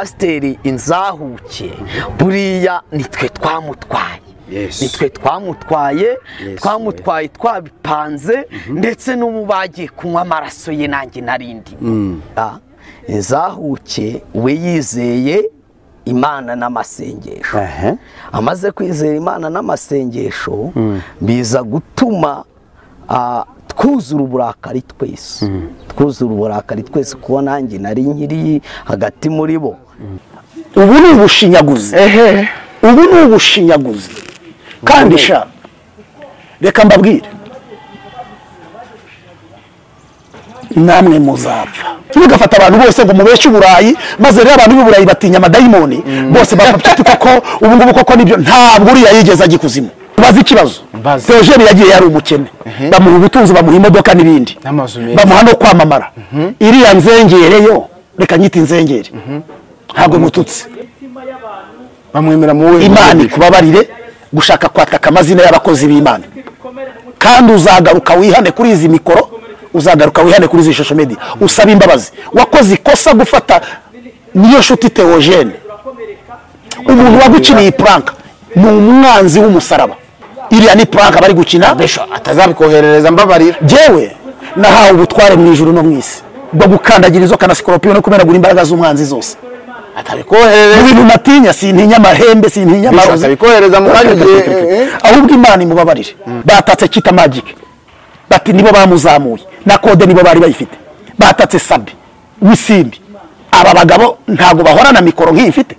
pasiteri inzahuke buriya nitwe twamutwaye nitwe twamutwaye twamutwaye twabipanze ndetse n'ubu bagiye kunywa amaraso ye nanjye narindi inzahuke we yizeye imana n'amasengesho amaze kwizera imana n'amasengesho biza gutuma twuzura uburakari twese twuzura uburakari twese kuko nanjye nari nkiri hagati muri bo ubu ni ubushinyaguzi ubu ni ubushinyaguzi kandi sha reka mbabwire namwe muzapfa ntugafata abantu bose ngo mubeshye uburayi maze rero abantu b'uburayi batinya amadayimoni bose barapfa koko ubu ngubu koko nibyo ntabwo uriya yigeze ajya ikuzimu bazi ikibazo teogene yagiye yari umukene bamuha ubutunzi bamuha imodoka n'ibindi bamuha no kwamamara iriya nzengere yo reka nyita inzengere ntabwo mututse bamwemera mu we imana ikubabarire gushaka kwataka amazina y'abakozi b'imana kandi uzagaruka wihane kuri izi mikoro uzagaruka wihane kuri izi shusho media usaba imbabazi wakoze ikosa gufata niyo nshuti teogene umuntu waguciniye puranka ni umwanzi w'umusaraba iriya ni puranka bari gukina atazabikoherereza mbabarira yewe nahawe ubutware mu ijuru no mu isi bwo gukandagira izo kanasikoropiyoni no kumenagura imbaraga z'umwanzi zose atabikoherereza ibintu natinya sintinya amahembe sintinya amarozi atabikoherereza mu kanya ugiye ahubwo imana imubabarire batatse kita magike bati nibo bamuzamuye na kode nibo bari bayifite batatse sabi wisimbi aba bagabo ntabwo bahorana mikoro nk'iyi mfite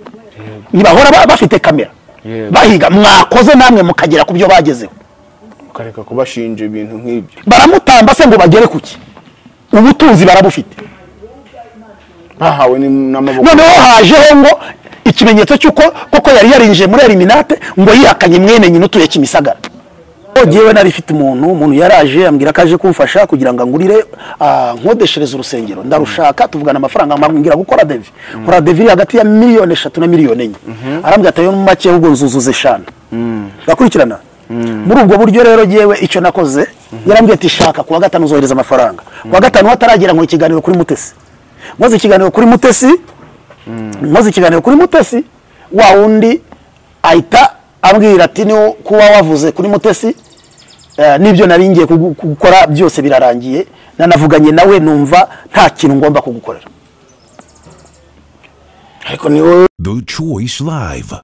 ntibahora ba- bafite kamera Yego. bahiga mwakoze namwe mukagera ku byo bagezeho ukareka kubashinja ibintu nk'ibyo baramutamba se ngo bagere ku ki ubutunzi barabufite bahawe ni- n'amaboko noneho hajeho ngo ikimenyetso cy'uko koko yari yarinjiye muri eliminate ngo yihakanye mwene nyina utuye kimisagara jyewe nari mfite umuntu umuntu yaraje ambwira ko aje kumfasha kugira ngo angurire ah, nkodeshereze urusengero ndarushaka tuvugana amafaranga ambwira gukora devi nkora devi iri hagati ya miliyoni eshatu na miliyoni enye arambwira atayo mu make ahubwo nzuzuza eshanu ndakurikirana muri ubwo buryo rero yewe icyo nakoze yarambwiye ati shaka kuwa gatanu uzohereza amafaranga kuwa gatanu hataragera ngo ikiganiro kuri mutesi nkoze ikiganiro kuri mutesi nkoze ikiganiro kuri mutesi wa wundi ahita ambwira ati niwo kuba wavuze kuri mutesi eh, n'ibyo nari ngiye kugu- gukora byose birarangiye nanavuganye nawe numva nta kintu ngomba kugukorera ariko ni wowe The Choice Live.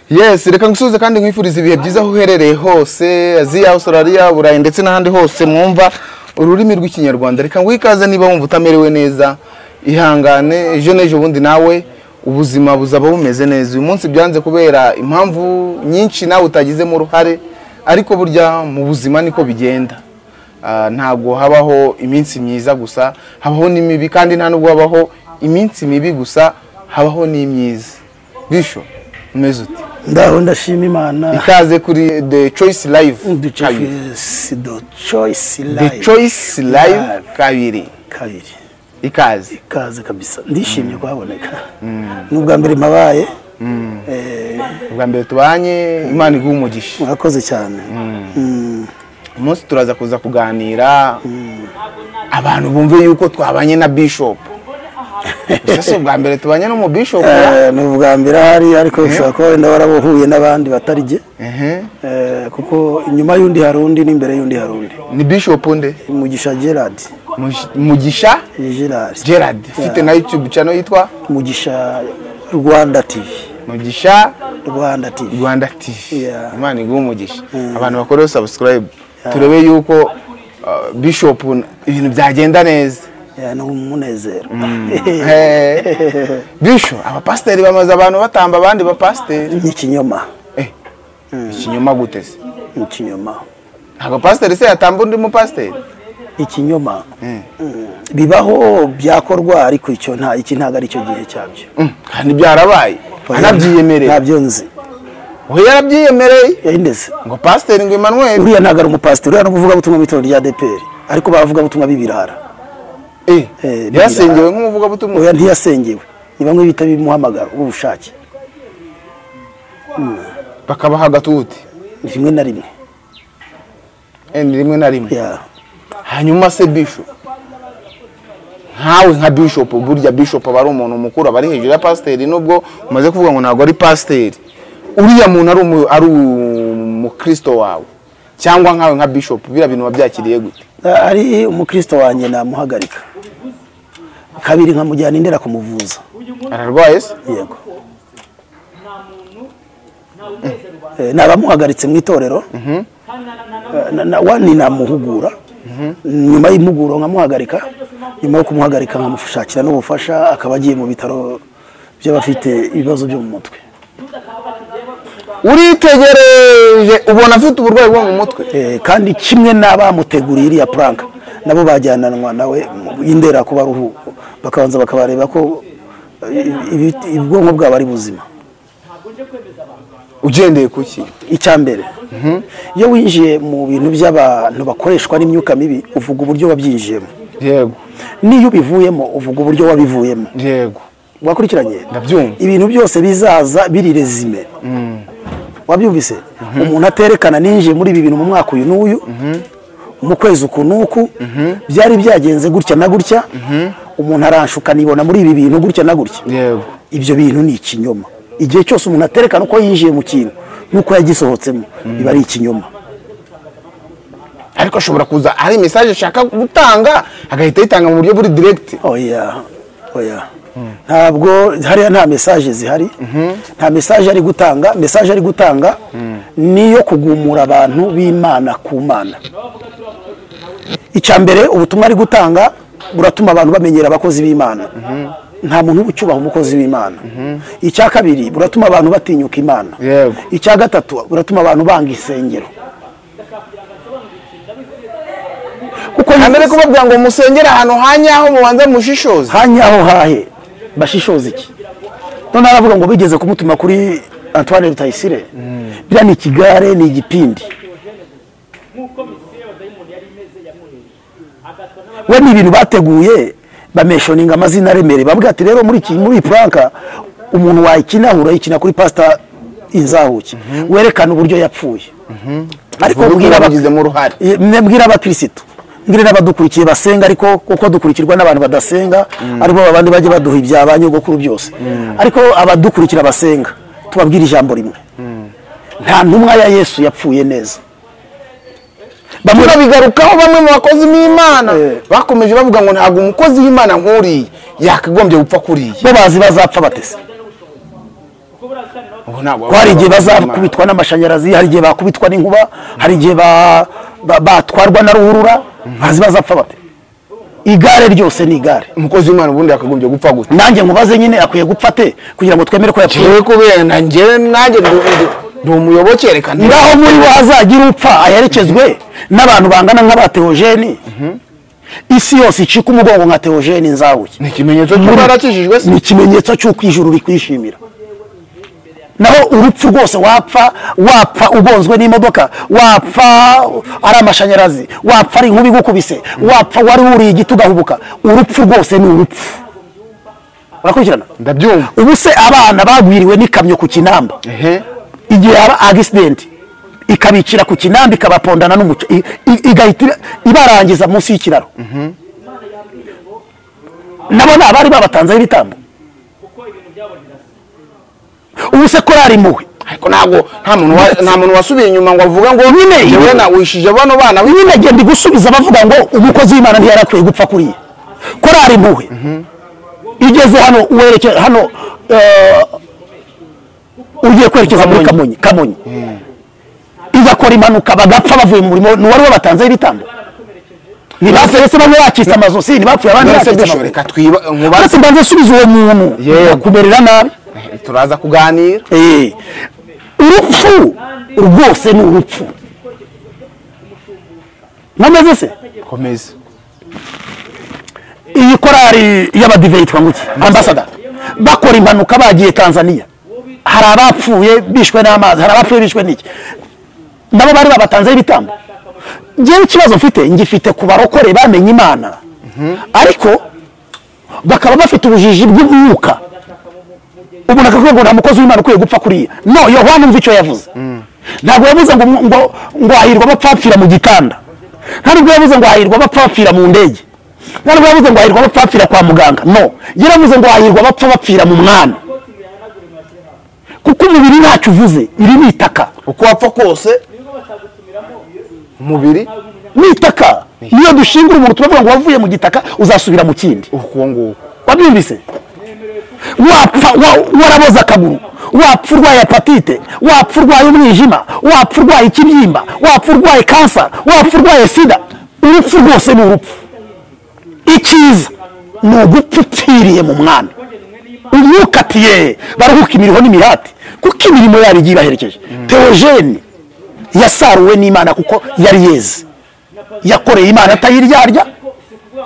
yes reka ngusubize kandi nkwifuriza ibihe byiza aho uherereye hose aziya australia burayi ndetse n'ahandi hose mwumva ururimi rw'ikinyarwanda reka ngo ikaze niba wumva utamerewe neza ihangane ejo n'ejo bundi nawe ubuzima buzaba bumeze neza uyu munsi byanze kubera impamvu nyinshi nawe utagizemo uruhare ariko burya mu buzima niko bigenda Ah, ntabwo habaho iminsi myiza gusa habaho n'imibi kandi nta nubwo habaho iminsi mibi gusa habaho n'imyiza bisho umeze uti ndaho ndashima imana ikaze kuri the choice live kabiri the choice live Live. kabiri kabiri ikaze ikaze kabisa ndishimye kuhaboneka n'ubwa mbere mabaye ubwa mbere tubanye imana iguha umugisha mwakoze cyane umunsi turaza kuza kuganira abantu bumve yuko twabanye na bishop gusa si ubwa mbere tubanye no mu bishop Eh, ni ubwa mbere ahari ariko bishobora kuba wenda warabuhuye n'abandi batari jye Ehe. Eh, kuko inyuma y'undi hari undi n'imbere y'undi hari undi ni bishop nde mugisha gerard Mugi- mugisha gerard gerard ufite na youtube channel yitwa mugisha rwanda tv mugisha rwanda tv rwanda tv Yeah. imana iguha umugisha abantu bakoreho subscribe turebe yuko uh, bishop n- ibintu byagenda neza Eh, ni umunezero Eh, bisho abapasiteri bamaze abantu batamba abandi bapasiteri ni ikinyoma Eh, ikinyoma gute se ni ikinyoma ntabwo pasiteri se yatamba undi mupasiteri ikinyoma Eh, Mm. bibaho byakorwa ariko icyo nta iki ntabwo ari cyo gihe cyabyo mm, kandi byarabaye anabyiyemereye ntabyo nzi we yarabyiyemereye yayindeze ngo pasiteri ngo Emmanuel uriya ntabwo ari umupasiteri uriya ni umuvugabutumwa mu itorero rya dpr ariko bavugabutumwa b'ibirara eh, Eh, yasengewe nk'umuvugabutumwa oya ntiyasengewe ni bamwe bita bimuhamagaro w'ubushake bakabaha agatuti ni rimwe na rimwe Eh, ni rimwe na rimwe Ya. hanyuma se bisho nkawe nka bishop burya bishop aba ari umuntu mukuru aba ari hejuru ya pasiteri nubwo umaze kuvuga ngo ntabwo ari pasiteri uriya muntu ari umu- ari umukristo wawe cyangwa nkawe nka bishop biriya bintu wabyakiriye gute ari umukristo wanjye namuhagarika kabiri nkamujyana indera kumuvuza ararwaye se yego Eh, nabamuhagaritse mu itorero Eh, na- na- wani namuhugura nyuma y'impuguro nkamuhagarika nyuma yo kumuhagarika nkamushakira n'ubufasha akaba agiye mu bitaro by'abafite ibibazo byo mu mutwe uritegereje ubona afite uburwayi bwo mu mutwe Eh, kandi kimwe n'abamuteguriye iriya puranka nabo bajyananwa nawe indera kubaruhu bakabanza bakabareba ko eh, ibi- ubwonko bwabo ari buzima ugendeye ku ki icya mbere iyo winjiye mu bintu by'abantu bakoreshwa n'imyuka mibi uvuga uburyo wabyinjiyemo yego n'iyo ubivuyemo uvuga uburyo wabivuyemo yego wakurikiranye Ndabyumva. ibintu byose bizaza biri rezime wabyumvise umuntu aterekana ninjiye muri ibi bintu mu mwaka uyu n'uyu mu kwezi uku n'uku byari byagenze gutya na gutya umuntu aranshuka nibona muri ibi bintu gutya na gutya yego ibyo bintu ni ikinyoma igihe cyose umuntu aterekana uko yinjiye mu kintu n'uko yagisohotsemo biba ari ikinyoma ariko ashobora kuza hari mesaje ashaka gutanga agahita ayitanga mu buryo buri diregiti oya oya ntabwo hariya nta mesaje zihari nta mesaje ari gutanga mesaje ari gutanga ni iyo kugumura abantu b'imana ku mana icya mbere ubutumwa ari gutanga buratuma abantu bamenyera abakozi b'imana nta muntu uba ucyubaha umukozi w'imana icya kabiri buratuma abantu batinyuka imana Yego. icya gatatu buratuma abantu banga insengero kuko mbere bivuze- kubabwira ngo musengere ahantu hanyaho mubanza mushishoze hanya aho hahe bashishoza iki none aravuga ngo bigeze kumutuma kuri antoine rutayisire biriya ni ikigare ni igipindi we ni ibintu bateguye bameshoninga amazina aremereye bavuga ati rero muri iki muri iyi puranka umuntu wayikina urayikina kuri pasita inzahuke werekana uburyo yapfuye ariko Uburyo mbwira aba- yabigizemo uruhare. Eh, mwe mbwira abakirisitu mbwire n'abadukurikiye basenga ariko kuko dukurikirwa n'abantu badasenga aribo babandi bajya baduha ibya ba nyogokuru byose ariko abadukurikira basenga tubabwire ijambo rimwe nta ntumwa ya yesu yapfuye neza bamwe turabigarukaho bamwe mu bakozi b'imana Eh. bakomeje bavuga ngo ntabwo umukozi w'imana nk'uriya yakagombye gupfa kuriya bo bazi bazapfa batese Ubu ntabwo ko hari igihe Imana. bazakubitwa n'amashanyarazi hari igihe bakubitwa n'inkuba hari igihe ba- ba- batwarwa na ruhurura bazi bazapfa bate igare ryose ni igare umukozi w'imana ubundi yakagombye gupfa gute nanjye nkubaze nyine akwiye gupfa ate kugira ngo twemere ko yapfuye ngewe kubera na ngewe nanjye ndi- ndi- ndi umuyoboke reka nti- ngaho muri bo hazagira upfa aherekezwe n'abantu bangana nka ba teogene isi yose icika umugongo nka teogene nzahuye ni ikimenyetso cy'uko yarakijijwe se ni ikimenyetso cy'uko ijuru rikwishimira naho urupfu rwose wapfa wapfa ugonzwe n'imodoka wapfa ari amashanyarazi wapfa ari inkuba igukubise wapfa wari wuriye igiti ugahubuka urupfu rwose ni urupfu urakurikirana ndabyumva ubu se abana bagwiriwe n'ikamyo ku kinamba ehe igihe haba agisidenti ikabicira ku kinamba ikabapondana n'umuco i- i- igahita ibarangiza munsi y'ikiraro nabo ni abari babatanzeho ibitambo ubu se korari impuhwe ariko ntabwo nta muntu wa- nta muntu wasubiye inyuma ngo avuga ngo nyine yewe nawishije bano bana nyine genda gusubiza bavuga ngo umukozi w'imana ntiyarakwiye gupfa kuriya korari impuhwe igeze hano werekye hano eh, ugiye kwerekeza muri kamonyi kamonyi igakora impanuka bagapfa bavuye mu murimo ni uwari wabatanzeho ibitambo ntibaserese bamwe bakitse amazosi ntibapfuye abandi None se bakitse bishoboka amaguru reka twiba nkubaze uretse mbanza usubiza uwo muntu Yego. akumerera nabi turaza kuganira Eh, urupfu rwose ni urupfu nkomeze se komeza iyi korari y'abadive yitwa ngo iki ambasada bakora impanuka bagiye tanzania hari abapfuye bishwe n'amazi hari abapfuye bishwe n'iki nabo bari babatanzeho ibitambo ngewe ikibazo mfite ngifite ku barokore bamenye imana ariko bakaba bafite ubujiji bw'umwuka umuntu akavuga ngo nta mukozi w'imana ukwiye gupfa kuriya no yohana umva icyo yavuze ntabwo yavuze ngo ngo ngo hahirwa abapfapfira mu gitanda nta nubwo yavuze ngo hahirwa abapfapfira mu ndege nta nubwo yavuze ngo hahirwa abapfa bapfira kwa muganga no yaravuze ngo hahirwa abapfa bapfira mu mwami kuko umubiri ntacyo uvuze iri ni itaka uko wapfa kose umubiri ni itaka niyo dushingira umuntu turavuga ngo wavuye mu gitaka uzasubira mu kindi uko nguko wabyumvise wapfa wa- waraboze akaguru wapfa urwaye hepatite wapfa urwaye umwijima wapfa urwaye ikibyimba wapfa urwaye kansa wapfa urwaye sida urupfu rwose ni urupfu icyiza ni ugupfa upfiriye mu mwami umwukatiye baruhuka imiriho n'imihati kuko imirimo yari igiye ibaherekeje teogene yasaruwe n'imana kuko yari yeze yakoreye imana atayiryarya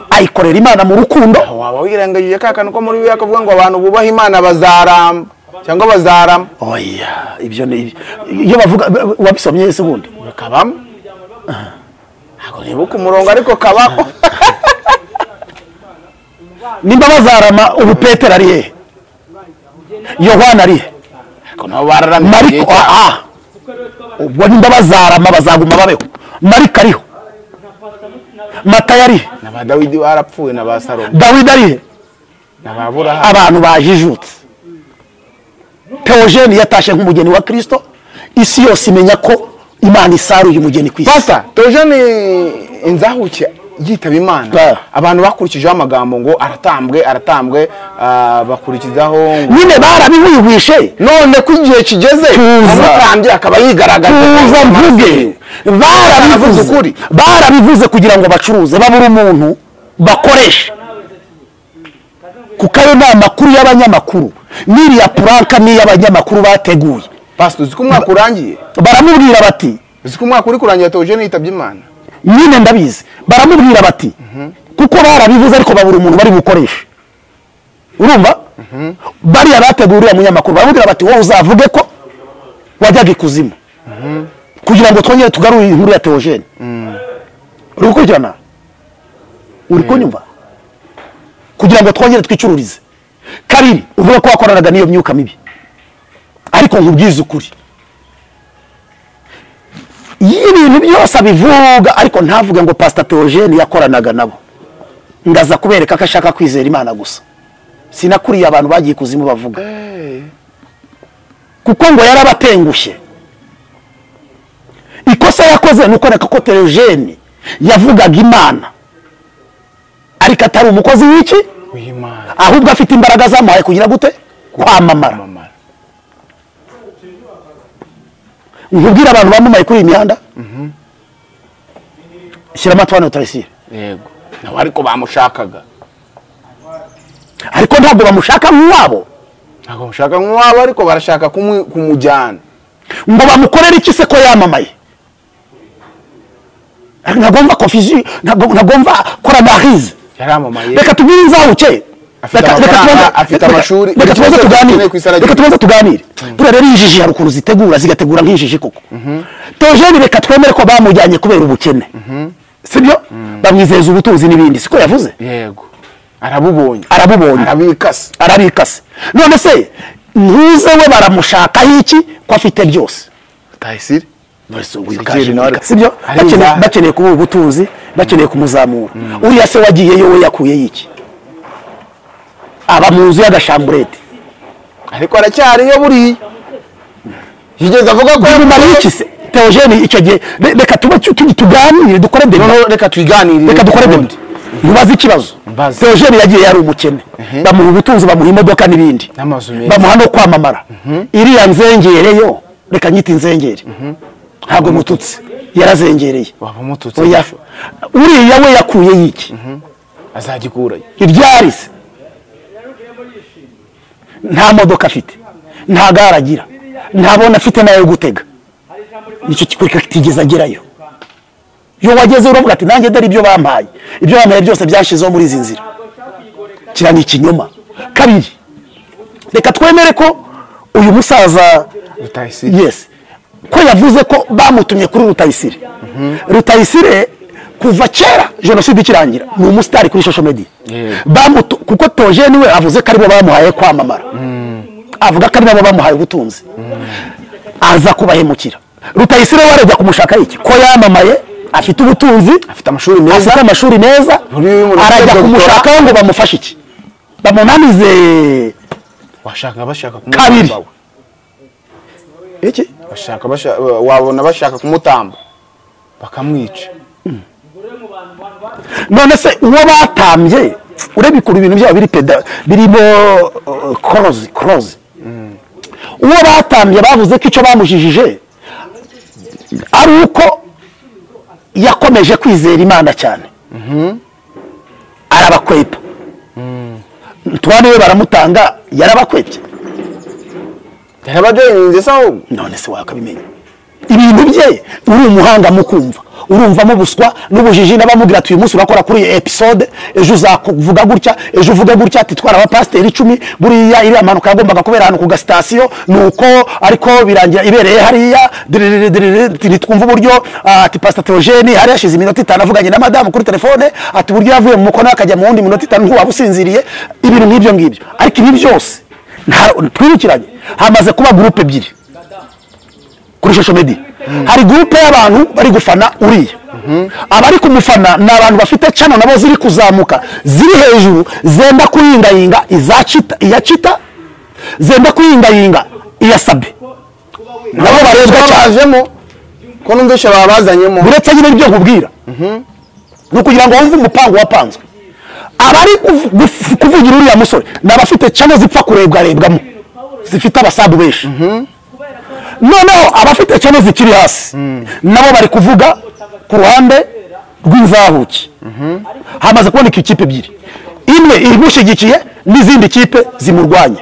ayikorera imana mu rukundo waba wirengagije ka kantu ko muri bibiliya kavuga ngo abantu bubaha imana bazaramba cyangwa bazarama oya ibyo ni iyo bavuga wabisomye ese ubundi kabamo ntabwo nibuka umurongo ariko kabaho nimba bazarama ubu petero ari hehe yohana ari he ariko nabo bararamye igihe mariko cyabo. aha ubwo nimba bazarama bazaguma babeho mariko ariho matayo ari he na ba dawidi barapfuye na ba salomo dawidi ari he na ba burahamu abantu bajijutse teogene yatashye nk'umugeni wa kirisito isi yose imenya ko imana isaruye umugeni ku isi pasa tojane inzahuke yitaba imana Ah. abantu bakurikijeho amagambo ngo aratambwe aratambwe ah, bakurikizaho ngo nyine barabiwihwishe none ko igihe kigeze Tuza. umutambyi akaba yigaragaza tuza mvuge Baravuze barabivuze ukuri. barabivuze kugira ngo bacuruze babure umuntu bakoresha kuko ayo ni amakuru y'abanyamakuru n'iriya puranka n'iy'abanyamakuru bateguye pasi uzi ko umwaka urangiye baramubwira bati uzi ko umwaka uri kurangira tojane yitabye imana nyine ndabizi baramubwira bati kuko barabivuze ariko babura umuntu bari bukoreshe urumva bariya bateguye uriya munyamakuru baramubwira bati wowe uzavuge ko wajyaga ikuzimu kugira ngo twongere tugarure inkuru ya teogene uri gukurikirana uri kunyumva kugira ngo twongere twicururize kabiri uvuge ko wakoranaga n'iyo myuka mibi ariko nkubwize ukuri iyo ibintu byose abivuga ariko ntavuge ngo pasita teogene yakoranaga nabo ndaza kubereka ko ashaka kwizera imana gusa sinakuriye abantu bagiye kuzimu bavuga kuko ngo yarabatengushye ikosa yakoze ni ukoreka ko teogene yavugaga imana ariko atari umukozi w'iki w'imana ahubwo afite imbaraga zamuhaye kugira gute kwamamara Kwamamara. nkubwire abantu bamamaye kuri iyi mihanda shyiramo atwana utarasire yego nawe ariko bamushakaga ariko ntabwo bamushaka nk'uwabo ntabwo bamushaka nk'uwabo ariko barashaka kumu- kumujyana ngo bamukorere iki se ko yamamaye ntabwo mva confusion ntabwo ntabwo mva koranarize yaramamaye reka tubwire inzahuke Afite Reka- reka amafaranga, tubanze- afite reka- amashuri, reka ibyo tubanze byose tuganire dukeneye ku isi aragira. reka tubanze tuganire buriya rero injiji hari ukuntu zitegura zigategura nk'injiji koko teogene reka twemere ko bamujyanye kubera ubukene sibyo bamwizeza ubutunzi n'ibindi siko yavuze yego arabubonye arabubonye arabikase arabikase none se ntuze we baramushakaho iki ko afite byose tayisire Mwese Sikiri wikaje Knowless. sibyo Ari Bakeneye- inzaha. bakeneye kuba ubutunzi bakeneye kumuzamura uriya se wagiyeyo we yakuye iki aba mu nzu y'agashamburete ariko aracyariyo buriya yigeze avuga ko bimumariye iki se teogene icyo gihe re- reka tube tu- tu- tuganire dukore deba noneho reka twiganirire reka dukore deba ubundi. ntubaze ikibazo Mbaze. teogene yagiye yari umukene bamuha ubutunzi bamuha imodoka n'ibindi N'amazu meza. bamuha no kwamamara iriya nzengereyo reka nyita inzengere ntabwo mututse yarazengereye waba umututse oya gusa. uriya we yakuye yiki azagikura ye. ibyarize nta modoka afite nta gare agira nta bona afite nayo yo gutega nicyo kikurika kitigeze agerayo iyo wageze uravuga ati nanjye dore ibyo bampaye ibyo bampaye byose byashyizeho muri izi nzira kiriya ni ikinyoma kabiri reka twemere ko uyu musaza Rutayisire. yes ko yavuze ko bamutumye kuri rutayisire rutayisire kuva kera jenoside ikirangira ni umusitari kuri social media Yego. Bamutu- kuko teogene we avuze ko aribo bamuhaye kwamamara avuga ko aribo bamuhaye ubutunzi aza kubahemukira rutayisire we arajya kumushaka iki ko yamamaye afite ubutunzi Afite amashuri meza. afite amashuri meza Uri mu rugendo arajya rukora. kumushakaho ngo bamufashe iki bamunanize washaka bashaka kabiri kumutamba iki bashaka basha- wabona bashaka kumutamba bakamwica none se uwo batambye ureba ukuntu ibintu byabo biri peda birimo uh, korozi korozi uwo batambye bavuze ko icyo bamujijije ari uko yakomeje kwizera imana cyane arabakwepa ntwane we baramutanga yarabakwepye yarabajoyininze se ahubwo none se wakabimenya ibintu bye uri umuhanga mu kumva urumvamo ubuswa n'ubujiji n'abamubwira ati uyu munsi urakora kuri iyi episode ejo uzavuga gutya ejo uvuge gutya ati twari abapasiteri icumi buriya iriya mpanuka yagombaga kubera ahantu ku gasitasiyo ni uko ariko birangira ibereye hariya diriri, diriri, diriri, twumva uburyo ah, ati pasita teogene hari hashize iminota itanu avuganye na madamu kuri telefone ati uburyo yavuye mu mukono akajya mu wundi minota itanu ntiwaba usinziriye ibintu nk'ibyo ngibyo ariko ibi byose nta- twibukiranye hamaze kuba gurupe ebyiri kuri shosho medi hari gurupe y'abantu bari gufana uriya abari kumufana ni abantu bafite cano nabo ziri kuzamuka ziri hejuru zenda kuyingayinga iza cita iya cita zenda kuyingayinga iya sabe nabo barebwa cyane bajemo ko numvise babazanyemo uretse nyine ibyo nkubwira ni ukugira ngo wumve umupango wapanzwe abari kuv- guf- kuvugira uriya musore ni abafite cano zipfa kurebwarebwamo zifite abasabu benshi noneho abafite cano zikiri hasi nabo bari kuvuga ku ruhande rw'inzahuki hamaze kuboneka ikipe ebyiri imwe imushyigikiye n'izindi kipe zimurwanya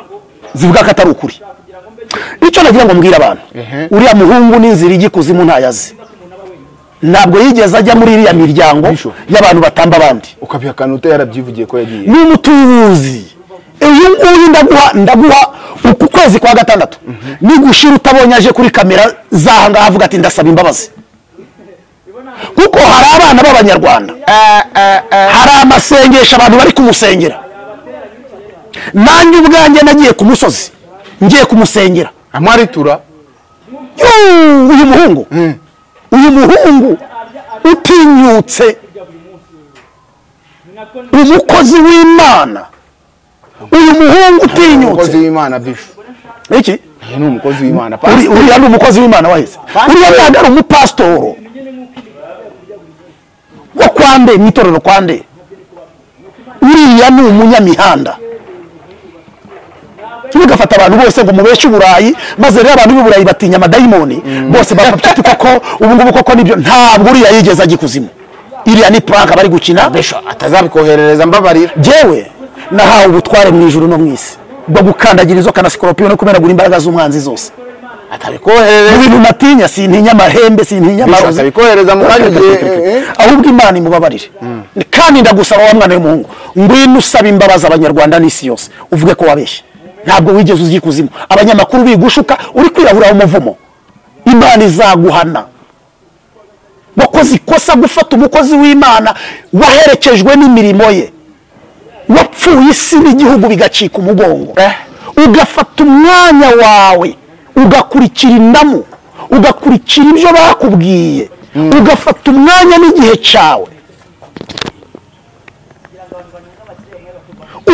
zivuga ko atari ukuri icyo nagira ngo mbwire abantu uriya muhungu n'inzira ijya ikuzimu ntayazi ntabwo yigeze ajya muri iriya miryango Bisho. y'abantu batamba abandi ukabihakana uta yarabyivugiye ko yagiye ni umutubuzi uyu nguyu ndaguha ndaguha uku kwezi kwa gatandatu nigushira utabonye aje kuri kamera z'aha ngaha avuga ati ndasaba imbabazi kuko hari abana b'abanyarwanda hari amasengesho abantu bari kumusengera nanjye ubwanjye nagiye ku musozi ngiye kumusengera amwaritura Yoo, uyu muhungu uyu muhungu utinyutse umukozi w'imana uyu muhungu umukozi utinyutse w'imana bishu iki uyu ni umukozi w'imana Uri- pastor. uriya ni umukozi w'imana wahise uriya ntabwo ari umupasitoro wo kwa nde mu itorero kwa nde uriya ni umunyamihanda tugafata abantu bose ngo mubeshe uburayi maze rero abantu b'i burayi batinya amadayimoni bose bafata koko ubu ngubu koko nibyo ntabwo uriya yigeze ajya ikuzimu iriya ni puranka bari gukina bishu atazabikoherereza mbabarira jewe nahawe ubutware mu ijuru no mu isi bwo gukandagira izo kanasikoropiyoni no kumenagura imbaraga z'umwanzi zose mu atabikoherereza bintu natinya sintinya amahembe sintinya Bisho, amarozi atabikohereza mu kanya igihe, eh, eh. ahubwo imana imubabarire kandi ndagusaba wa mwana w'umuhungu ngwino usaba imbabazi abanyarwanda n'isi yose uvuge ko wabeshye ntabwo wigeze uzi ikuzimu abanyamakuru bigushuka uri kwiraburaho umuvumo imana izaguhana wakoze ikosa gufata umukozi w'imana waherekejwe n'imirimo ye wapfuye isi n'igihugu bigacika umugongo ugafata umwanya wawe ugakurikira indamu ugakurikira ibyo bakubwiye ugafata umwanya n'igihe cyawe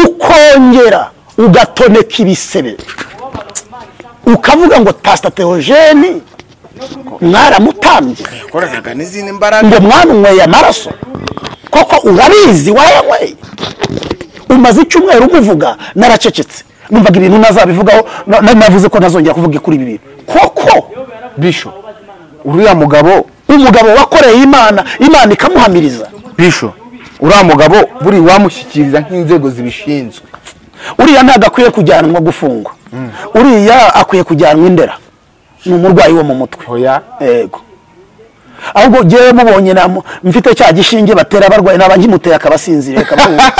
ukongera ugatoneka ibisebe ukavuga ngo tasita teogeni mwaramutambye yakoranaga n'izindi mbaraga ngo mwana unyweye amaraso koko urabizi wayanyweye umaze icyumweru umuvuga naracecetse numvaga ibintu ntazabivugaho na- na- navuze ko ntazongera kuvuga kuri ibi bintu koko bishu uriya mugabo umugabo wakoreye imana imana ikamuhamiriza bisho uriya mugabo buri wamushyikiriza nk'inzego zibishinzwe uriya ntabwo akwiye kujyanwa gufungwa uriya akwiye kujyanwa indera ni umurwayi wo mu mutwe Oya. yego ahubwo ngewe mubonye namu- mfite cya gishinge batera abarwayi naba nkimuteye akabasinziriye akabahuza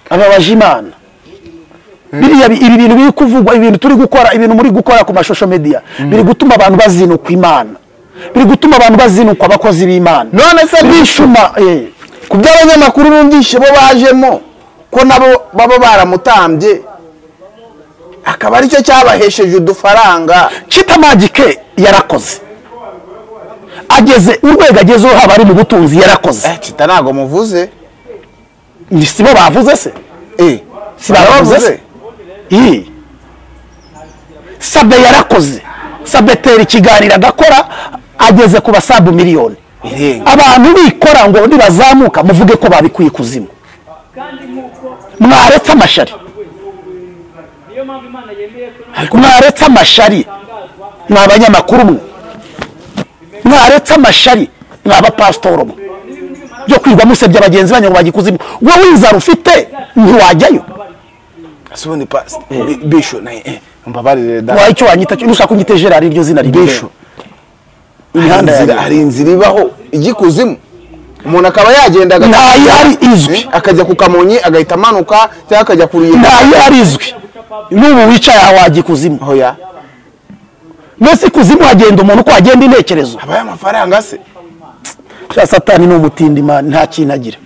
ababaje imana biriya bi- ibi bintu biri kuvugwa ibintu turi gukora ibintu muri gukora ku mashusho media biri gutuma abantu bazinukwa imana biri gutuma abantu bazinukwa abakozi b'imana none se bishu bishuma eh. ku by'abanyamakuru bumvishe bo bajemo ko nabo baba baramutambye akaba aricyo cyabahesheje udufaranga Chita Magic yarakoze ageze urwego agezeho haba ari mu butunzi yarakoze eh cita ntago muvuze Ni sibo bavuze se eh si bavuze se iyi sabe yarakoze sabe tera ikiganiro agakora ageze ku basabu miliyoni irenga abantu bikora ngo nibazamuka muvuge ko babikuye ikuzimu mwaretse amashari mwaretse amashari ni abanyamakuru mwe mwaretse amashari ni abapasitoro mwe byo kwiga musebya bagenzi banyu ngo bajya ikuzimu wowe inzara ufite ntiwajyayo sibone pas bisho na eh mbabarire da waha icyo wanyita cyo nushaka unyite gerard iryo zina bisho ribesho imihanda imihanda hari yawe inzira ibaho igikuzimu umuntu akaba yagenda aga- ntayihari izwi Eh, akajya ku kamonyi agahita amanuka cyangwa akajya ku ruyenzi ntayihari izwi n'ubu wicaye aha wajya ikuzimu hoya mbese ikuzimu hagenda umuntu uko hagenda intekerezo habaye amafaranga se Sha satani ni umutindima nta kintu agira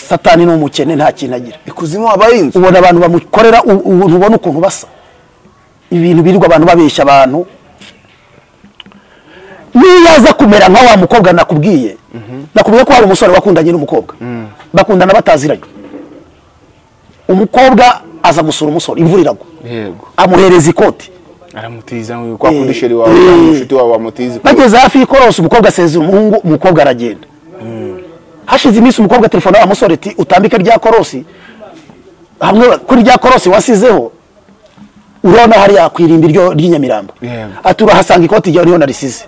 satani ni umukene nta kintu agira ikuzimu habaye inzu ubona abantu bamukorera u- u- ntubona ukuntu basa ibintu birirwa abantu babeshya abantu niyo aza kumera nka wa mukobwa nakubwiye nakubwiye ko hari umusore wakundanye n'umukobwa bakundana bataziranye umukobwa aza gusura umusore imvura iragwa yego amuhereza ikoti aramutiza ngo kwa kundi sheri wawe Eh. cyangwa inshuti wawe wamutiza bageze hafi y'ikorosi umukobwa asezera umuhungu umukobwa aragenda hashize iminsi umukobwa telefone wa musore ati utambike rya korosi hamwe kuri rya korosi wasizeho urabona hariya ku irimbi ryo- ry'inyamirambo Yego. ati urahasanga ikoti ryawe niho narisize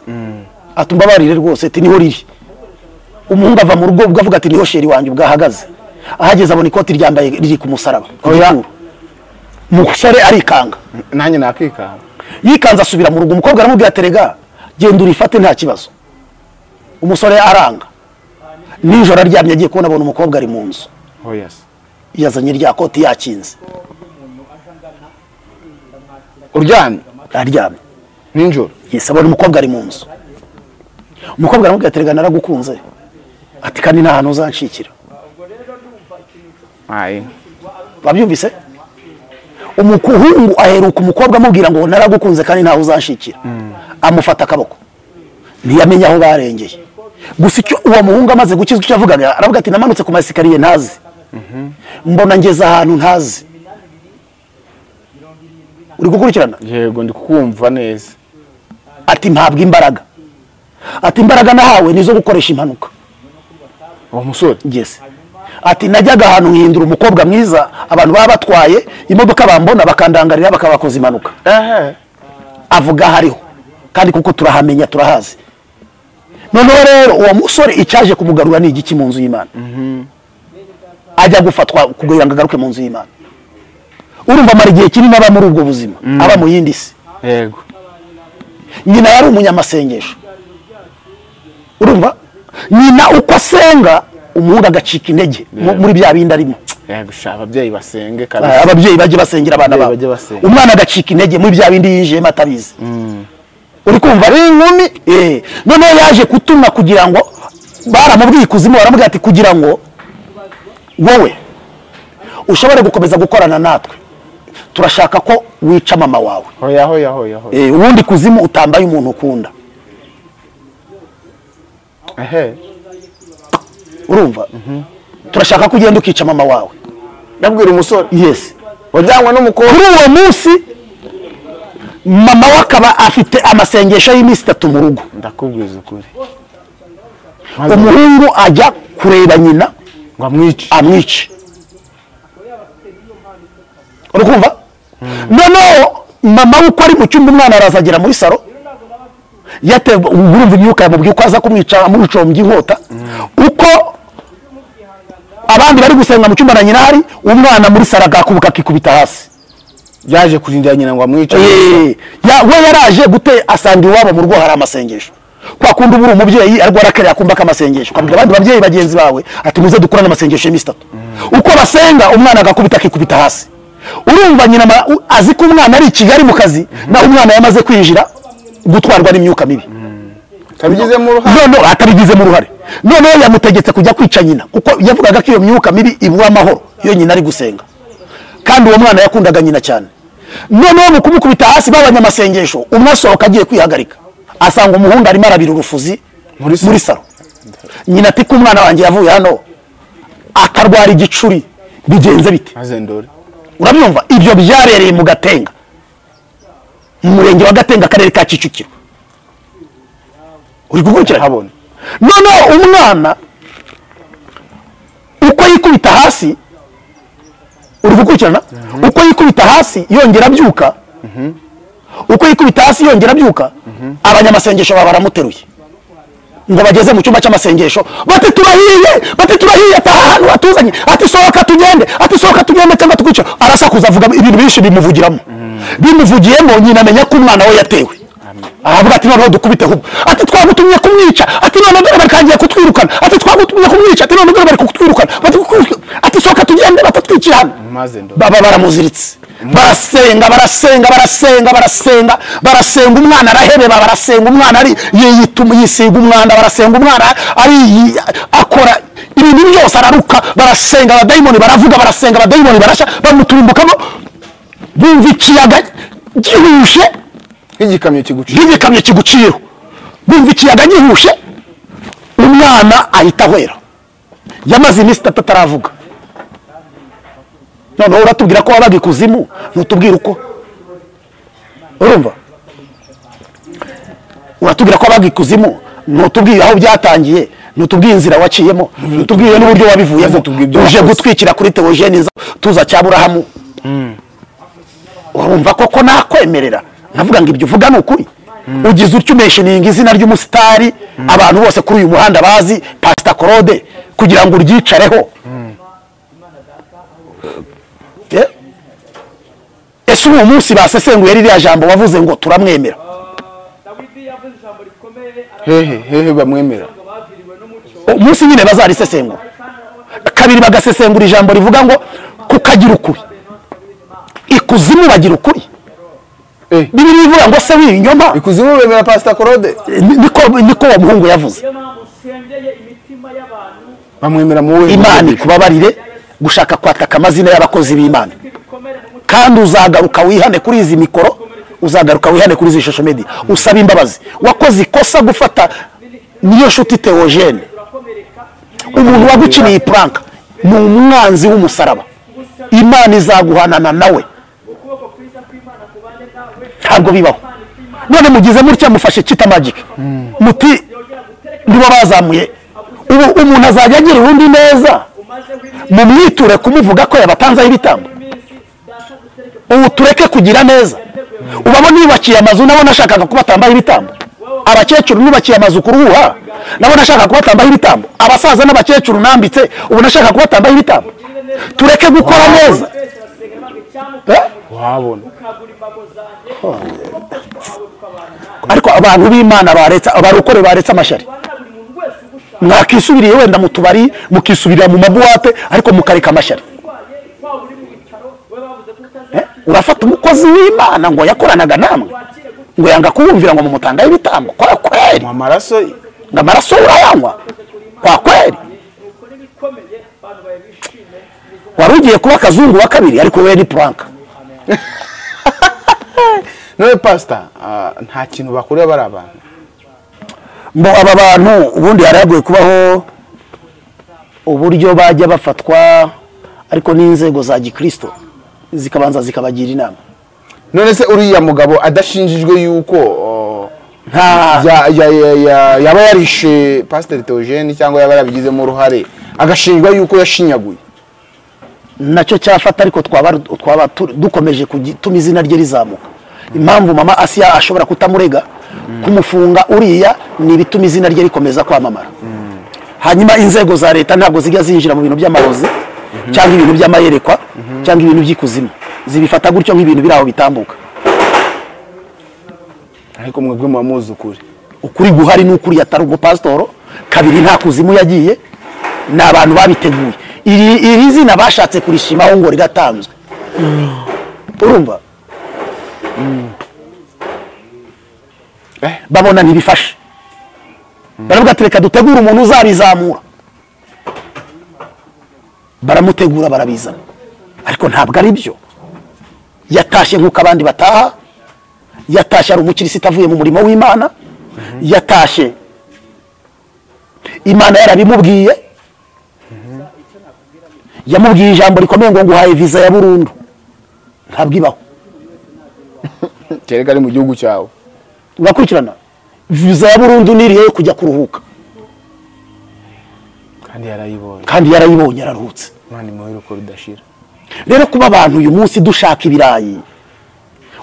ati mbabarire rwose ati niho riri umuhungu ava mu rugo ubwo avuga ati niho sheri wanjye ubwahagaze ahageze abona ikoti ryambaye riri ku musaraba ku Oya. gituro. umusore arikanga nanjye nakikanga yikanze asubira mu rugo umukobwa aramubwira ati rega genda urifate nta kibazo umusore aranga nijoro aryamye agiye kubona abona umukobwa ari mu nzu hoya se yazanye rya koti yakinze uryamye aryamye nijoro yesi abona umukobwa ari mu nzu umukobwa aramubwira ati rega naragukunze ati kandi nta hantu uzanshikira ayi babyumvise umuhungu aheruka umukobwa amubwira ngo naragukunze kandi ntawe uzanshikira amufata akaboko ntiyamenye aho barengeye gusa icyo uwo muhungu amaze gukizwa icyo yavugaga aravuga ati namanutse ku masikariye ntazi mbona ngeze ahantu ntazi uri gukurikirana yego ndi kukumva neza ati mpabwa imbaraga ati imbaraga nahawe ni izo gukoresha impanuka uwo musore ngeze ati najyaga ahantu nkihindura umukobwa mwiza abantu baba batwaye imodoka bambona bakandangarira bakabakoza impanuka ehe avuga hariho kandi kuko turahamenya turahazi noneho rero uwo musore icyaje kumugarura ni igiki mu nzu y'imana ajya gufatwa kugira ngo agaruke mu nzu y'imana urumva amara igihe kinini aba muri ubwo buzima aba mu yindi si yego nyina yari umunyamasengesho urumva nyina uko asenga umuhungu agacika intege mu- muri bya bindi arimo yego sha ababyeyi basenge Ah, kabisa ababyeyi bajye basengera abana Ababyeyi babo bajye basenga. umwana agacika intege muri bya bindi yinjiyemo atabizi uri kumva ari inkumi Eh, noneho yaje kutumwa kugira ngo baramubwiye ikuzimu baramubwira ati kugira ngo wowe ushobore gukomeza gukorana natwe turashaka ko wica mama wawe hoya hoya hoya hoya Eh, ubundi kuzimu utambaye umuntu ukunda ehe urumva turashaka ko ugenda ukica mama wawe ndabwira umusore yes wajyanywe n'umukobwa kuri uwo munsi mama we akaba afite amasengesho y'iminsi itatu mu rugo ndakubwiza ukuri umuhungu ajya kureba nyina ngo amwice amwice uri kumva noneho mama we uko ari mu cyumba umwana araza agera muri salo yatewe urumva imyuka yamubwiye uko aza kumwica amucumbye inkota uko abandi bari gusenga mu cyumba na nyina hari umwana muri salo agakubuka akikubita hasi yaje kurindira nyina ngo amwice Eh, ya- we yaraje gute asanga iwabo mu rugo hari amasengesho kwa kundi uba uri umubyeyi ariko arakarira akumva k'amasengesho ukabwira abandi babyeyi bagenzi bawe ati muze dukorane amasengesho y'iminsi itatu uko basenga umwana agakubita akikubita hasi urumva nyina ama- u- azi ko umwana ari i kigali mu kazi naho umwana yamaze kwinjira gutwarwa n'imyuka mibi kabigizemo uruhare noneho atabigizemo uruhare noneho yamutegetse kujya kwica nyina kuko yavugaga ko iyo myuka mibi ibura amahoro iyo nyina ari gusenga kandi uwo mwana yakundaga nyina cyane noneho mu kumukubita hasi babanye amasengesho umwe asohoka agiye kwihagarika asanga umuhungu arimo arabira urufuzi muri salo nyina ati ko umwana wanjye yavuye hano akarwara igicuri bigenze bite maze ndore urabyumva ibyo byabereye mu gatenga mu murenge wa gatenga akarere ka kicukiro uri gukurikira habona noneho umwana uko yikubita hasi uri gukurikirana uko yikubita hasi yongera abyuka uko yikubita hasi yongera abyuka abanyamasengesho baba baramuteruye ngo bageze mu cyumba cy'amasengesho bati turahiye bati turahiye ataha ahantu hatuzanye ati sohoka tugende ati sohoka tugende cyangwa tukwica arasakuza avuga ibintu byinshi bimuvugiramo bimuvugiyemo nyina amenya ko umwana we yatewe aravuga ati noneho dukubite ahubwo ati twagutumye kumwica ati none dore barikangiye kutwirukana ati twagutumye kumwica ati none dore bari kutwirukana Bati kutwi- ati sohoka tugende batatwiciye hano Maze ndo- baba baramuziritse barasenga barasenga barasenga barasenga barasenga umwana arahebeba barasenga umwana ari yiyituma yisiga umwanda barasenga umwana ari akora ibintu byose araruka barasenga abadayimoni baravuga barasenga abadayimoni barashya bamuturimbukamo bumva ikiyaga gihushe nk'igikamyo kiguciye nk'igikamyo kiguciyeho bumva ikiyaga gihushe umwana ahita ahwera yamaze iminsi itatu ataravuga noneho uratubwira ko wabaga ikuzimu ntutubwire uko urumva uratubwira ko wabaga ikuzimu ntutubwire aho byatangiye ntutubwire inzira waciyemo ntutubwire n'uburyo wabivuyemo Maze tubwire ibyo uje wakoze. gutwikira kuri teogene nza tuza cya burahamu urumva koko nakwemerera nkavuga ngo ibyo uvuga ni ukuri ugize utyo umeshininga izina ry'umusitari abantu bose kuri uyu muhanda bazi pasita korode kugira ngo uryicareho Eh, ese uwo munsi basesenguye ririya jambo wavuze ngo turamwemera dawidi yavuze ijambo rikomeye hehe hehe bamwemera ariko baviriwe n'umuco umunsi nyine bazarisesengura kabiri bagasesengura ijambo rivuga ngo kukagira ukuri ikuzimu bagira ukuri Eh. bibiri bivuga ngo se w'ibinyoma ikuzimu bemera pasita korode niko niko uwo muhungu yavuze niyo mpamvu usengeye imitima y'abantu bamwemera mu we imana ikubabarire gushaka kwataka amazina y'abakozi b'imana ko ibikomere mu mutima kandi uzagaruka wihane kuri izi mikoro uzagaruka wihane kuri izi shosho media usaba imbabazi wakoze ikosa gufata niyo nshuti teogene urakomereka umuntu wagukiniye puranka ni umwanzi w'umusaraba imana izaguhanana nawe ukuboko kwiza kw'imana kubane nawe ntabwo bibaho none mugize mutya mufashe kita magic muti yongera guterekera nibo bazamuye ubu umuntu azajya agira urundi neza umaze w'iminsi mumwiture kumuvuga ko yabatanzeho ibitambo iminsi data dutereke ubu tureke kugira neza ubamo niyubakiye amazu nabo nashakaga ko batambaho ibitambo abakecuru nubakiye amazu ku ruhuha nabo nashaka ko batambaho ibitambo abasaza n'abakecuru nambitse ubu nashaka ko batambaho ibitambo tureke gukora neza twese arasenga nange cyangwa Eh? wabona ukagura imbago zanjye ariko abantu b'imana baretse abarokore baretse amashari ubana buri muntu wese ugushaka mwakisubiriye wenda mu tubari mukisubirira mu mabuwate ariko mukareka amashari urwaye waba uri mu bitaro we bavuze ko Eh? utazakira urafata umukozi w'imana ngo yakoranaga namwe wakire gute ngo yanga kuwumvira ngo mumutangaho ibitambo kwa kweri mu amaraso ye ngo amaraso urayanywa kwa kweri nuko n'ibikomeye abantu bawe bishime wari ugiye kuba akazungu wa kabiri ariko wowe ni puranka none pasita ah, nta kintu bakorera bari abantu ngo aba bantu ubundi hari hagoye kubaho uburyo bajya bafatwa ariko n'inzego za gikristo zikabanza zikabagira inama none se uriya mugabo adashinjijwe yuko oh, nta ya- ya- ya- ya- yaba yarishe pasiteri teogene cyangwa yaba yarabigizemo uruhare agashinjwa yuko yashinyaguye nacyo cyafata ariko twaba twaba tu- dukomeje gutuma izina rye rizamuka impamvu mama asiya ashobora kutamurega kumufunga uriya ni ibituma izina rye rikomeza kwamamara hanyuma inzego za leta ntabwo zijya zinjira mu bintu by'amarozi cyangwa ibintu by'amayerekwa cyangwa ibintu by'ikuzimu zibifata gutyo nk'ibintu biri aho bitambuka ariko mwebwe muba muzi ukuri ukuri guhari n'ukuri yatari umupasitoro kabiri nta kuzimu yagiye ni abantu babiteguye iri iri zina bashatse kurishimaho ngo riratanzwe urumva Eh. babona ntibifashe baravuga ati reka dutegure umuntu uzarizamura baramutegura barabizana ariko ntabwo ari byo yatashye nk'uko abandi bataha yatashye ari umukirisita avuye mu murimo w'imana yatashye imana yarabimubwiye yamubwiye ijambo rikomeye ngo nguhaye viza ya burundu ntabwo ibaho kereka ari mu gihugu cyawe urakurikirana viza ya burundu nirihe yo kujya kuruhuka kandi yarayibonye kandi yarayibonye yararuhutse imana imuhe uruko rudashira rero kuba abantu uyu munsi dushaka ibirayi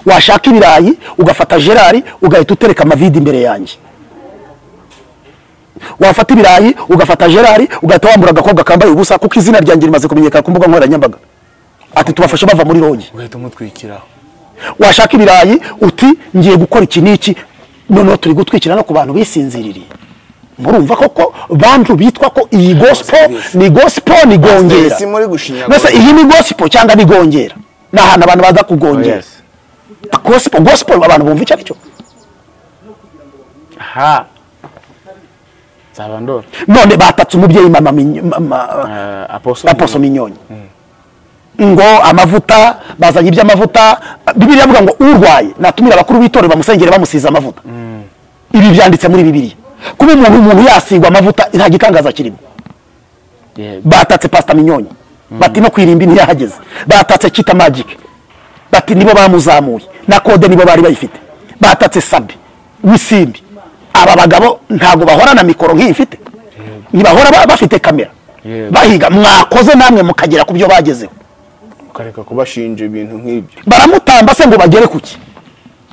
washaka ibirayi ugafata gerari ugahita utereka amavide imbere yanjye wafata ibirayi ugafata gerari ugahita wambura agakobwa kambaye ubusa kuko izina ryanjye rimaze kumenyekana ku mbuga nkoranyambaga ati tubafashe bava muri rogi ugahita umutwikiraho washaka ibirayi uti ngiye gukora iki n'iki noneho turi gutwikira no ku bantu bisinziririye murumva koko bantu bitwa ko iyi gosipo ni gosipo ni gongera Pasiteri, si muri gushinyagura. mbese iyi ni gosipo cyangwa ni gongera ni ahantu abantu baza kugongera yes. gosipo gosipo abantu bumva icyo ari cyo ha zabandora none batatse umubyeyi mama Minyo- mama- uh, apostle aposo minyonyi ngo amavuta bazanye iby'amavuta bibiri avuga ngo urwaye natumira abakuru b'itorero bamusengere bamusize amavuta ibi byanditse muri bibiliya kuba umuntu umuntu yasigwa amavuta nta gitangaza kirimo Yeah. batatse pasita minyonyi bati no kwirimba ntiyahageze batatse kita magike bati nibo bamuzamuye na kode nibo bari bayifite batatse sabi wisimbi aba bagabo ntabwo bahorana mikoro nk'iyi mfite ntibahora ba- bafite kamera Yego. bahiga mwakoze namwe mukagera ku byo bagezeho ukareka kubashinja ibintu nk'ibyo baramutamba se ngo bagere ku ki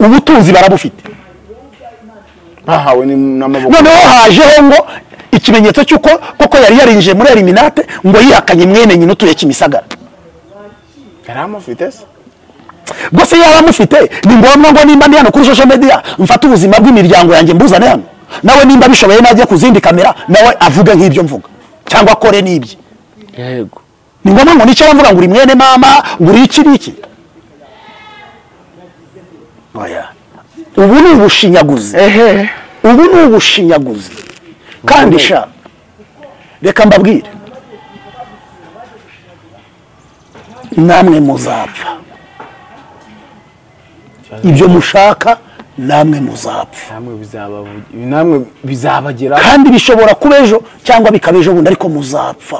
ubutunzi barabufite bahawe ni- n'amaboko noneho hajeho ngo ikimenyetso cy'uko koko yari yarinjiye muri eliminate ngo yihakanye mwene nyina utuye kimisagara yari amufite se rwose yaba amufite ni ngombwa ngo nimba ndi hano kuri social media mfate ubuzima bw'imiryango yanjye mbuzane hano nawe nimba bishoboye najye ku zindi kamera nawe avuge nk'ibyo mvuga cyangwa akore n'ibye yego ni ngombwa ngo nicyo bamvuga ngo uri mwene mama ngo uri iki n'iki Oya. ubu ni ubushinyaguzi ehe ubu ni ubushinyaguzi kandi sha reka mbabwire namwe muzapfa ibyo mushaka namwe muzapfa namwe bizaba namwe bizabagera kandi bishobora kuba ejo cyangwa bikaba ejo bundi ariko muzapfa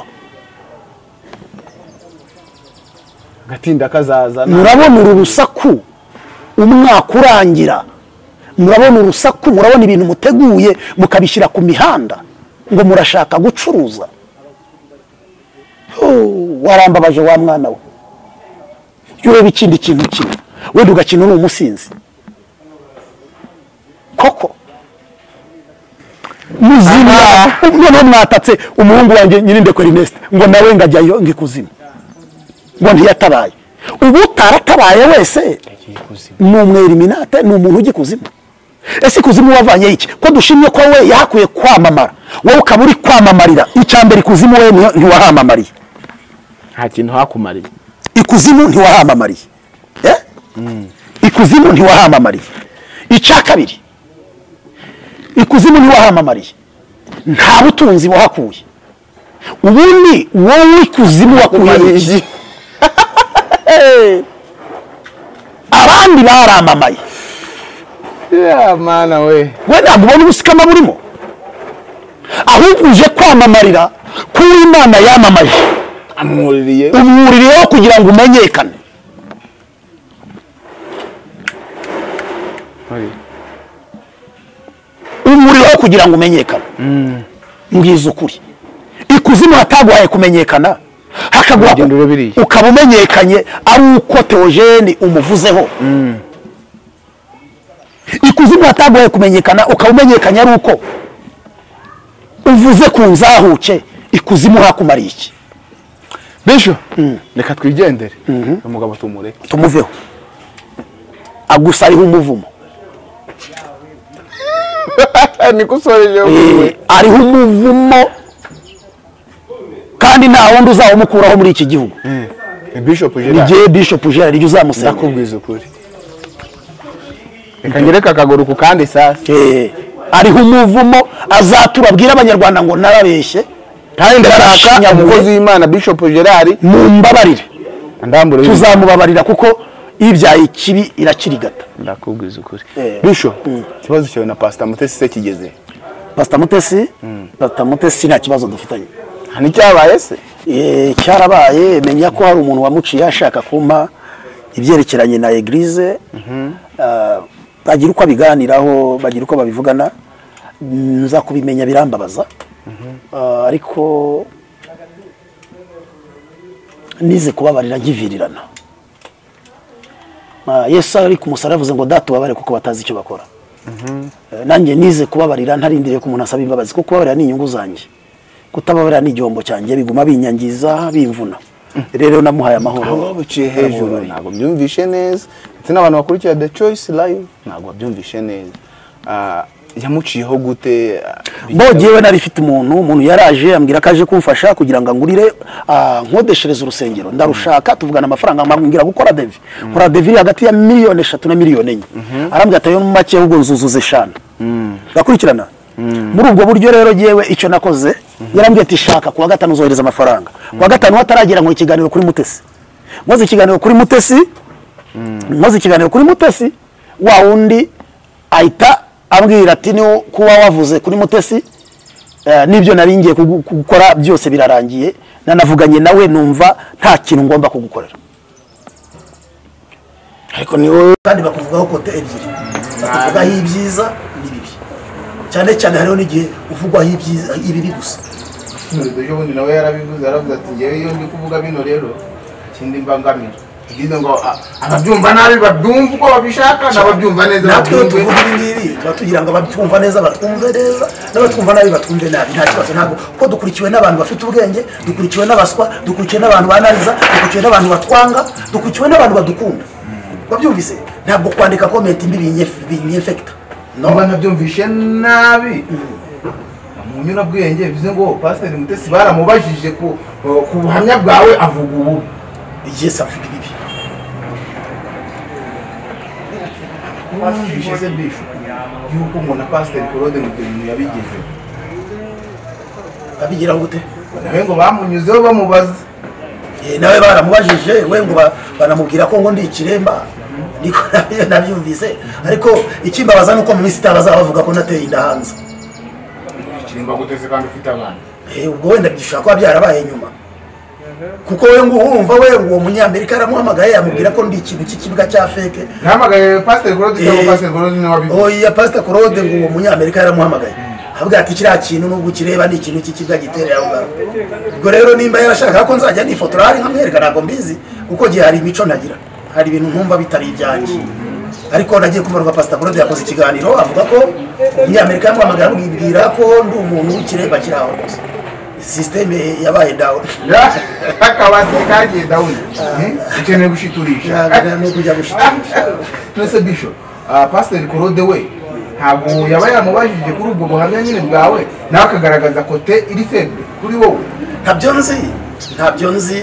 agatinda kazazana murabona uru rusaku umwaka urangira murabona urusaku murabona ibintu muteguye mukabishyira ku mihanda ngo murashaka gucuruza Oh, warambabaje wa mwana we iyo ureba ikindi kintu kimwe wenda ugakina uri umusinzi koko muzima noneho mwatatse umuhungu wanjye nyirinde kwerineste ngo nawe ngajyayo ngikuzimu ngo ntiyatabaye ubu utaratabaye wese ni umweriminate ni umuntu ugikuzimu ese ikuzimu wavanye iki ko dushimye ko we yahakwiye kwamamara wowe ukaba uri kwamamarira icya mbere ikuzimu we ntiwa- ntiwahamamariye nta kintu hakumariye ikuzimu ntiwahamamariye Eh? ikuzimu ntiwahamamariye icya kabiri ikuzimu ntiwahamamariye nta butunzi wahakuye ubundi wowe ikuzimu wakuye iki abandi baramamaye ya mana we we ntabwo ubona ubusikama burimo ahubwo uje kwamamarira ko uw'imana yamamaje amwuririye umwuririyeho kugira ngo umenyekane umuriro kugira ngo umenyekane mbwiza ukuri ikuzimu hataguhaye kumenyekana hakaguha Uragenda ku- urabiriye. ukaba umenyekanye ari uko teogene umuvuzeho ikuzimu hataguhaye kumenyekana ukaba umenyekanye ari uko uvuze ku nzahuke ikuzimu hakumariye iki bisho reka twigendere umugabo tumureke tumuveho agusariho umuvumo niko usoreje Eh, ariho umuvumo kandi nta wundi uzawumukuraho muri iki gihugu bishop gerard igihe bishop gerard ujye uzamusengera ndakubwiza ukuri reka nyereke akaguru ku kandi sasa Eh, ariho umuvumo azatura abwira abanyarwanda ngo narabeshye kandi ndashaka Yarashinyaguye. umukozi w'imana bishop gerard mumbabarire andambure tuzamubabarira kuko ibyaye ikibi irakirigata ndakubwiza ukuri Eh. bisho ikibazo cyawe na pasita mutesi se kigeze pasita mutesi pasita mutesi nta kibazo dufitanye nta n'icyabaye se Eh, cyarabaye menya ko hari umuntu wamuciye ashaka kumpa ibyerekeranye na egirize Ah, bagira uko abiganiraho bagira uko babivugana nza kubimenya birambabaza Ah, ariko nize kubabarira nkivirirana Ah, yesu ari ku musaraba yavuze ngo data ubabare kuko batazi icyo bakora Eh, nanjye nize kubabarira ntarindiriye ko umuntu asaba imbabazi kuko kubabarira ni inyungu zanjye kutababarira ni igihombo cyanjye biguma binyangiza bimvuna rero namuhaye abo amahoro biciye hejuru Namuhaye. ntabwo byumvishe neza ndetse n'abantu bakurikira the choice live ntabwo babyumvishe neza Ah, yamuciyeho gute ah, bo bijya- jyewe nari mfite umuntu umuntu yaraje ambwira ko aje kumfasha kugira ngo angurire ah, nkodeshereze urusengero ndarushaka tuvugana amafaranga ambwira gukora devi nkora devi iri hagati ya miliyoni eshatu na miliyoni enye arambwira atayo mu make ahubwo nzuzuza eshanu ndakurikirana muri ubwo buryo rero jyewe icyo nakoze yarambwiye ati shaka kuwa gatanu uzohereza amafaranga kuwa gatanu hataragera ngo ikiganiro kuri mutesi nkoze ikiganiro kuri mutesi nkoze ikiganiro kuri mutesi wa wundi ahita ambwira ati niwo kuba wavuze kuri mutesi eh, n'ibyo nari ngiye kugu- gukora byose birarangiye nanavuganye nawe numva nta kintu ngomba kugukorera ariko ni wowe kandi bakuvugaho kote ebyiri bakuvugaho ibyiza n'ibibi cyane cyane hariho n'igihe uvugwaho ibyiza ibibi gusa uyu ubundi nawe yarabivuze yaravuze ati ngewe iyo ndi kuvuga bino rero ikindi mbangamira ibyiza ngo ah, ababyumva nabi babyumva uko babishaka n'ababyumva neza natwe iyo babyumve tuvuga ibi ngibi tuba tugira ngo abatwumva neza batwumve neza n'abatwumva nabi batwumve nabi nta kibazo ntabwo kuko dukurikiwe n'abantu bafite ubwenge dukurikiwe n'abaswa dukurikiwe n'abantu banariza dukurikiwe n'abantu batwanga dukurikiwe n'abantu badukunda wabyumvise ntabwo kwandika komenti mbi binyefe- binyefekita niba nabyumvishe nabi mu nyurabwenge bivuze ngo pasiteri mutesi baramubajije ku ku buhamya bwawe avuga ubu igihe se avuga ibibi yumvishe se bishu yuko umuntu na pasiteri korode mu bintu yabigize babigiraho gute nawe ngo bamunyuzeho bamubaza Eh, nawe baramubajije we ngo ba- banamubwira ko ngo ndi ikiremba niko nabyo nabyumvise ariko ikimbabaza ni uko mu minsi itaha bazabavuga ko nateye inda hanze ikiremba guteze kandi ufite abana Eh, ubwo wenda bishobora kuba byarabaye nyuma kuko we ngo uwumva we uwo munyamerika yaramuhamagaye yamubwira ko ndi ikintu cy'ikibuga cya feke ntihamagaye pasiteri korode cyangwa Eh. pasiteri korode niwe wabivuze oya pasita korode ngo uwo munyamerika yaramuhamagaye avuga ati kiriya kintu nubwo ukireba ni ikintu cy'ikibuga giterera aho ngaho ubwo rero nimba yarashaka ko nzajya nifotora hari nkamwereka ntabwo mbizi kuko gihe hari imico ntagira hari ibintu nkumva bitari ibyanjye ariko nagiye kumva pasita korode yakoze ikiganiro avuga ko umunyamerika yamuhamagaye amubwira ko ndi umuntu w'ikiremba kiri aho rwose sisiteme yabaye dawuni akabati kagiye dawuni ukeneye gushiturisha Ntabwo ni ukujya gushyikirisha nese bisho ah, pasiteri korode we ntabwo yaba yaramubajije kuri ubwo buhamya nyine bwawe nawe akagaragaza kote iri feble kuri wowe ntabyo nzi ntabyo nzi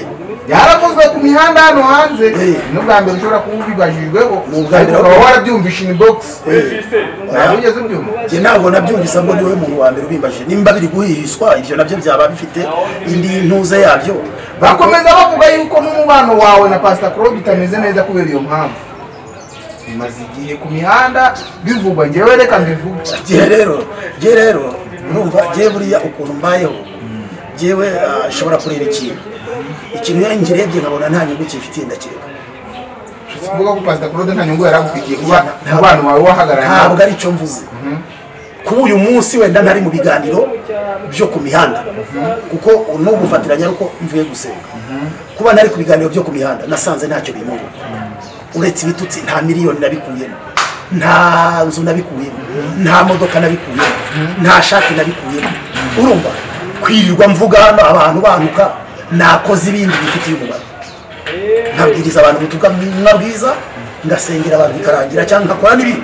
yarakozwe ku mihanda hano hanze Eh. n'ubwa mbere ushobora kuba ubibajijweho Ni ubwa ariko mbere. ukaba warabyumvisha in box ntabwo Oya. ugeze ubyumva njye ntabwo nabyumvise ngo niwe muntu wa mbere ubimbajije nimba biri guhishwa ibyo nabyo byaba bifite indi ntuze yabyo bakomeza bavuga yuko n'umubano wawe na pasita claude utameze neza kubera iyo mpamvu bimaze igihe ku mihanda bivugwa ngewe reka mbivuge njye rero njye rero urumva njye buriya ukuntu mbayeho njyewe ah, nshobora kureba ikintu ikintu iyo ngirebye nkabona nta nyungu kifitiye ndakireka kuvuga ko pasita claude nta nyungu yari agufitiye kuba umubano wawe wahagararanye ntabwo ari cyo mvuze kuri uyu munsi wenda ntari mu biganiro byo ku mihanda kuko n'ubu ufatiranya ari uko mvuye gusenga kuba ntari ku biganiro byo ku mihanda nasanze ntacyo bimunguka uretse ibitutsi nta miliyoni nabikuyemo nta nzu nabikuyemo nta modoka nabikuyemo nta shati nabikuyemo urumva kwirirwa mvuga hano abantu bantuka nakoze ibindi bifitiye umumaro nkabwiriza abantu ubutumwa bwiza, bwiza ngasengera abantu bikarangira cyangwa nkakora n'ibindi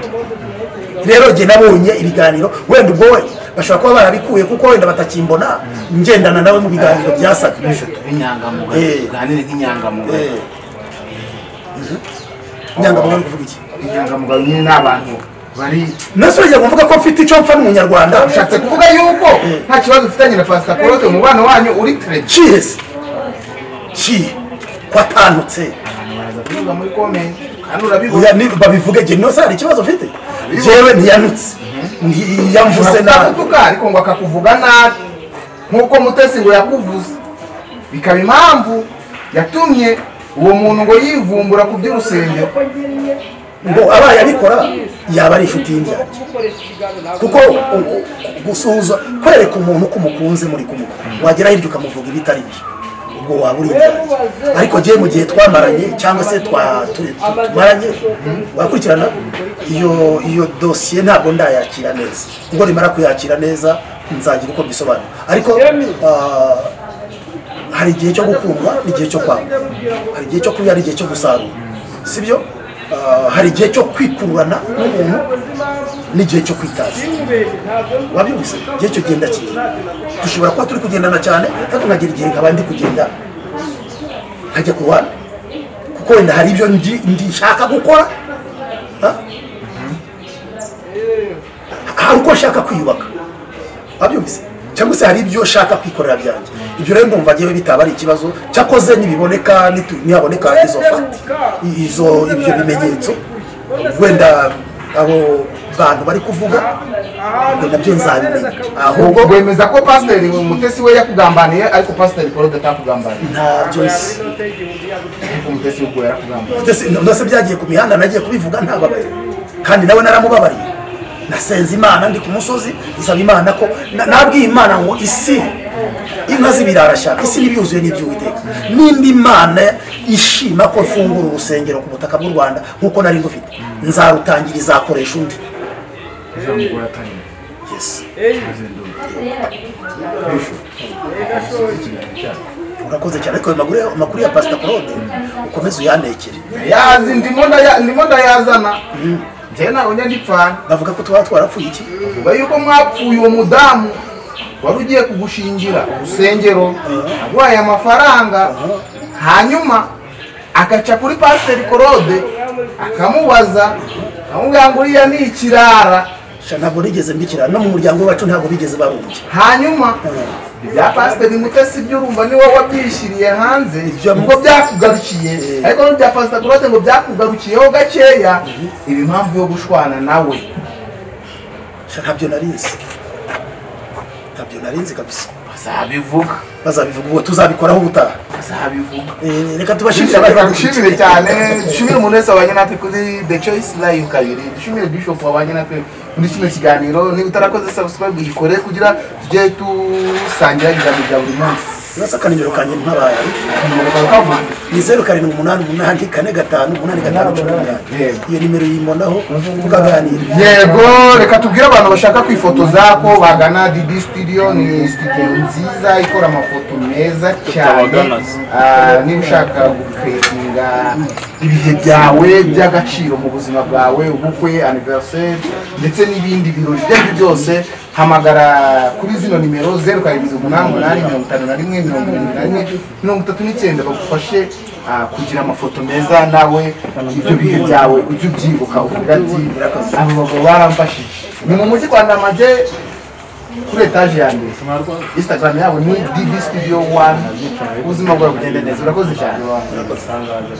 rero njye nabonye ibiganiro wenda ubwo we bashobora kuba barabikuye kuko wenda batakimbona ngendana nawe mu biganiro byasaga Eh. inyangamugayo uganire nk'inyangamugayo Eh. Mhm. inyangamugayo ari kuvuga iki inyangamugayo nyine ni abantu bari nase urajya kuvuga ko mfite icyo mfa n'umunyarwanda ushatse kuvuga yuko nta kibazo ufitanye na pasita claude umubano wanyu uri terebi kihe se kihe watantutse abantu muraza kunyuza muri komenti kandi urabibona Oya, ni- babivuge genosari ikibazo mfite jewe ntiyanutse ntiyamvuse nabi akakuvuga ariko ngo akakuvuga nabi nk'uko mutesi ngo yakuvuze bikaba impamvu yatumye uwo muntu ngo yivumbura ku by'urusengero ngo abaye abikora yaba ari inshuti y'indyarya kuko u- u- gusuhuza kwereka umuntu ko umukunze muri kumwe wagera hirya ukamuvuga ibitari byo ubwo waba uri indyarya ariko njyewe mu gihe twamaranye cyangwa se twa- tu- tu- tumaranye wakurikirana iyo iyo dosiye ntabwo ndayakira neza ubwo nimara kuyakira neza nzagira uko mbisobanura ariko ah, hari igihe cyo gukundwa n'igihe cyo kwanga hari igihe cyo kurya n'igihe cyo gusarura sibyo Ah, hari igihe cyo kwikururana n'umuntu n'igihe cyo kwitaza wabibuze igihe cyo genda kigira dushobora kuba turi kugendana cyane ariko nkagira igihe nkaba ndi kugenda nkajya ku ruhande kuko wenda hari ibyo ndi- ndi nshaka gukora ha? hari uko nshaka kwiyubaka wabyumvise cyangwa se hari ibyo nshaka kwikorera byanjye ibyo rero ndumva ngewe bitaba ari ikibazo cyakoze nibiboneka nitu- nihaboneka izo fati i- izo ibyo bimenyetso wenda abo bantu bari kuvuga ngo nabyo nzabimenya ahubwo rwemeza ko pasiteri mutesi we yakugambaniye ariko pasiteri korode atakugambaniye ntabyo nzi ariko mutesi ubwo yarakugambaniye Ndetse- ndetse byagiye ku mihanda nagiye kubivuga ntababaye kandi nawe naramubabariye nasenze imana ndi ku musozi nsaba imana ko na- nabwiye imana ngo isi inka z'ibirarashyaka isi n'ibyuzuye n'iby'uwiteka n'indi mana ishima ko mfungura urusengero ku butaka bw'u rwanda nk'uko nari ngufite nzarutangira izakoresha undi Yes. urakoze cyane ariko ayo maguru- amakuru ya pasita claude ukomeze uyanekere yazi ndimo ndaya- ndimo ndayazana njyewe nabonye ndipfana bavuga ko tuba twarapfuye iki nyuma yuko mwapfuye uwo mudamu wari ugiye kugushingira urusengero aguhaye amafaranga hanyuma agaca kuri pasiteri korode akamubaza akamubwira ngo uriya ni ikirara Sha, ntabwo rigeze mbikira no mu muryango wacu ntabwo bigeze barungi hanyuma ibya pasiteri mutesi byo urumva ni wowe wabyishyiriye hanze Ibyo- ngo byakugarukiye ariko n'ibya pasiteri korode ngo byakugarukiyeho gakeya iba impamvu yo gushwana nawe Sha, ntabyo narinzi ntabyo narinzi kabisa bazabivuga bazabivuga ubwo tuzabikoraho ubutaha bazabivuga Eh, reka tubashimire abari dushimire badukurikira. cyane dushimire umuntu wese wabanye natwe kuri the choice live kabiri dushimire bishop wabanye natwe muri kino kiganiro niba utarakoze subscribe uyikore kugira tujye dusangira ibiganiro bya buri munsi nasakana nimero kanjye ntabaye ni zeru karindwi umunani umunani kane gatanu umunani gatanu cumi n'umunani Yego. iyo nimero yibonaho tukaganira yego reka tubwire abantu bashaka kwifotoza ko bagana didi studio ni studio nziza ikora amafoto meza cyane Ah, niba ushaka guketinga ibihe byawe by'agaciro mu buzima bwawe ubukwe anniversaire ndetse n'ibindi birori ibyo aribyo byose hamagara kuri zino nimero zeru karindwi umunani umunani mirongo itanu na rimwe mirongo irindwi na rimwe mirongo itatu n'icyenda bagufashe ah, kugira amafoto meza nawe ibyo bihe byawe ujye ubyibuka uvuga ati abo bagabo baramfashije ni mu mujyi kwa ndamage kuri etaje ya mbere instagram yabo ni db studio one ubuzima bwawe bugende neza urakoze cyane